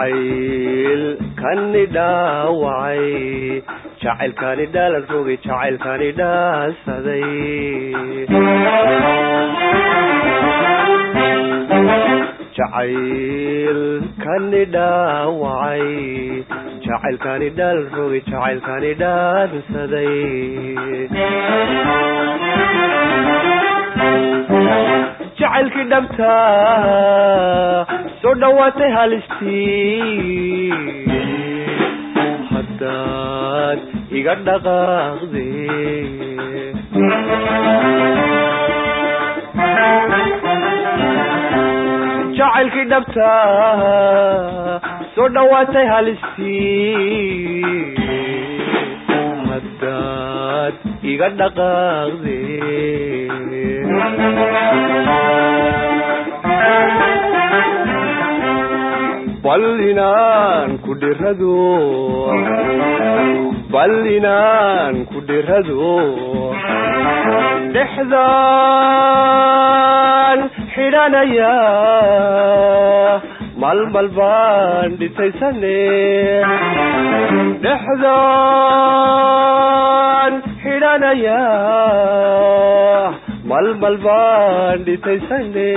jacaylkani dhaawacay jacaylkani dhaalan rogay jacaylkani dhaalsaday jacaylkani dhaawacay jacaylkani dhaalan rogay jacaylkani dhaalsaday jacaylkii dhabta soo dhawaatay halistii haddaad iga dhaqaaqde jacaylkii dhabta soo dhawaatay halistii haddaad iga dhaqaaqde bal inaan ku dhirado bal inaan ku dhirado dhexdaan xidhanaya malmal baan dhitaysane dhexdaan xidhanaya malmal baan dhitaysane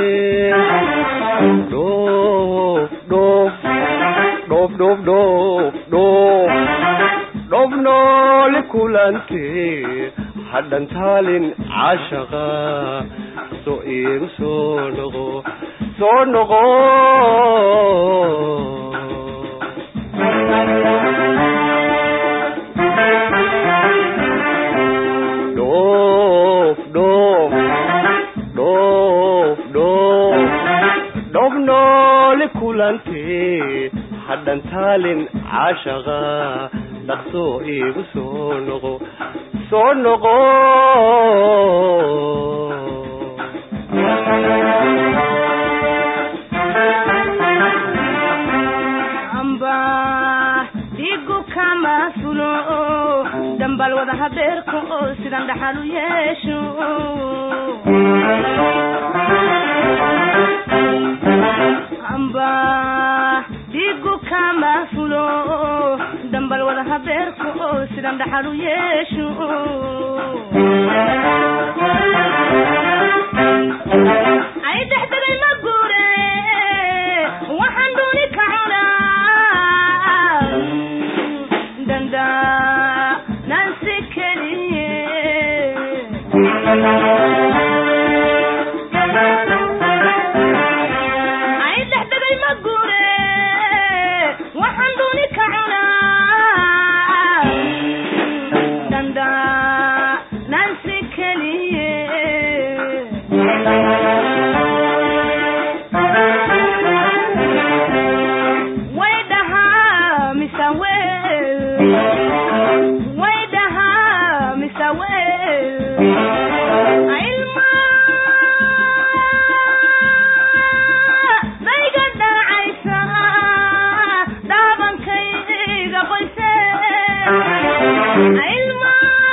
dhoof dhoof dhoof dhoof dhoof dhoof dhoof nooli kulante hadhan taalin caashaqa soo iigu soo noqo soo noqo dhoof dhoof dhoof dhoof dhoof nooli kulante hadhan taalin caashaqa dhaqsoo iigu soo noqo soo noqo amba dhigu kama fulo dambal wada habeerka oo sidan dhaxal u yeesho amba dhigu kama fulo dambal wada habeerka oo sidan dhaxal u yeesho ay dhexdegay ma guure waxaan dooni ka cunaa danda nansi keliye ay dhexdegay ma guure waxaan dooni ka cunaa danda nansi keliye way dhahaa mise wel way dhahaa mise wel ilma dayga dhacaysa dhaabankayga qoyse ilma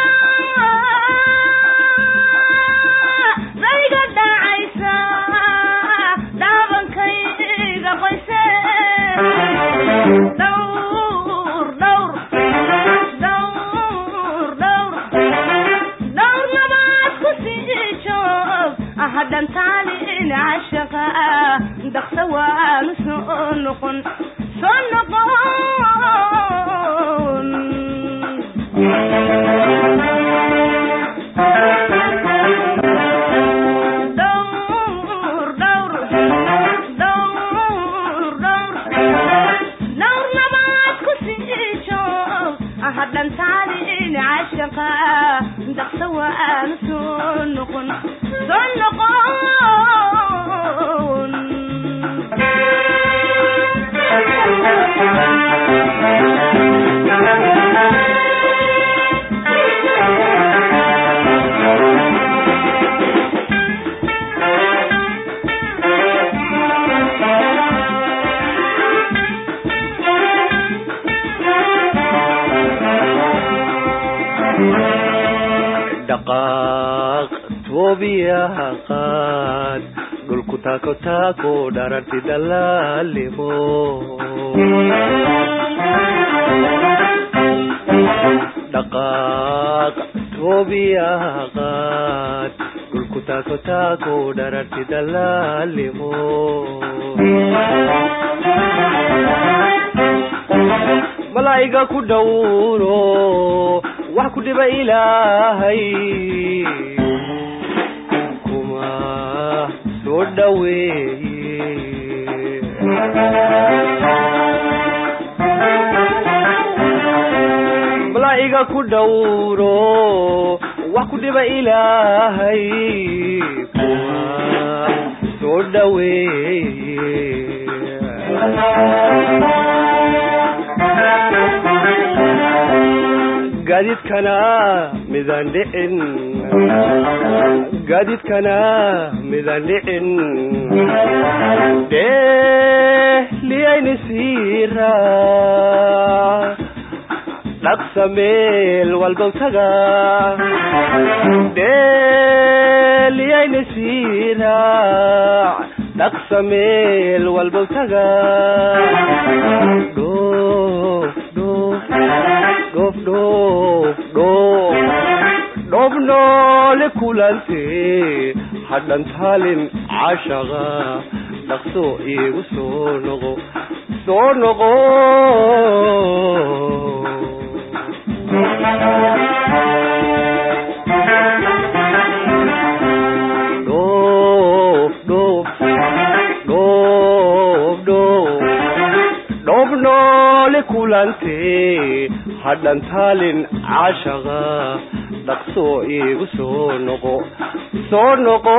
dayga dhacaysa dhaabankayga qoyse dhowr dhowr dhowr dhowr dhowr nabaad ku sii joog hadhan taalin cashaqa dhaqsa waanu soo noqon soo noqon dhowr dhowr dhowr dhowr dhowr nabaad ku sii joog hadhan taalin cashaqa dhaqsa waanu soo noqon soo noqon dhaqaaq toobiyaha qaad dhulku dhulku taako taako dhararti dalaalimo dhaqaaq toobiyaqaad dhulku taako taako dhararti dalaalimo malaa'iga ku dhowro wax ku dhiba ilaahay kuma soo dhaweeye malaa'iga ku dhowro wax ku dhiba ilaahay kuma soo dhaweeye gaadiidkana midaan dhicin gaadiidkana midaan dhicin dheeliyayni siira dhaqsa meel walbow taga dheeliyayni siira dhaqsa meel walbow taga dhoof dhoof dhoof dhoof dhoof dhoof noole kulante hadhan taalin cashaqa dhaqso iigu soo noqo soo noqo dhoof dhoof dhoof dhoof dhoof noole kulante hadhan taalin cashaqa dhaqso iigu soo noqo soo noqo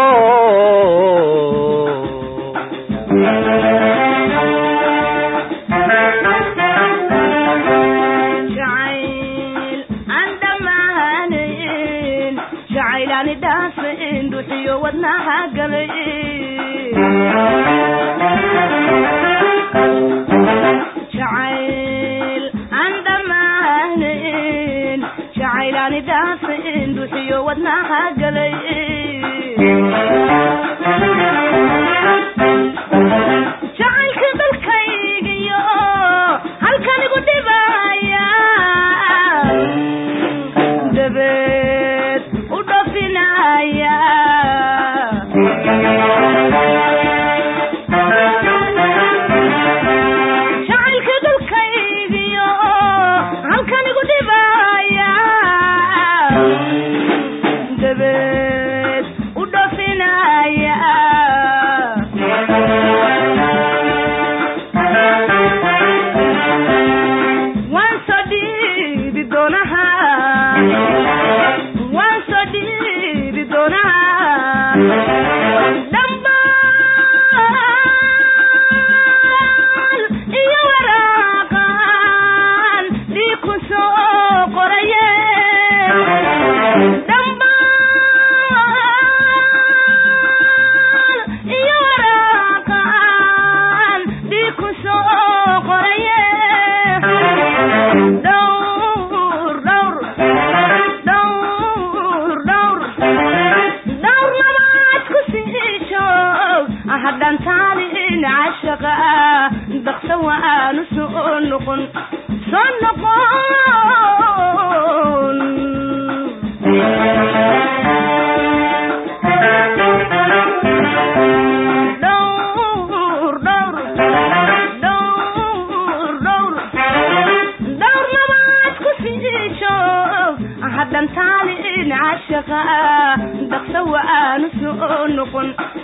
jacayl aan dhammaanayn jacaylaani dhaafayn duxiyo wadnaha galay jacayl aan dhammaanayn jacaylaani dhaafayn duxiyo wadnaha galay jacaylka dalkaygiyo halkan igu dhibaya dabeed u dhafinaya jacaylka dalkaygiyo halkan igu dhibaya dabeed u dhafinaya waan soo dhiibi doonaha waan soo dhiibi doonaha dhambaal iyo waraaqan dhiig ku soo qoraye dhambaal iyo waraaqan dhiig ku soo qoraye dhowr dhowr dhowr dhowr dhowr labaad ku sii joog hadhan taalin cashaqa daqsa waanu soo noqon soo noqon dhowr dhowr dhowr dhowr dhowr labaad ku sii joog hadhan taalin cashaqa daqsa waanu soo noqon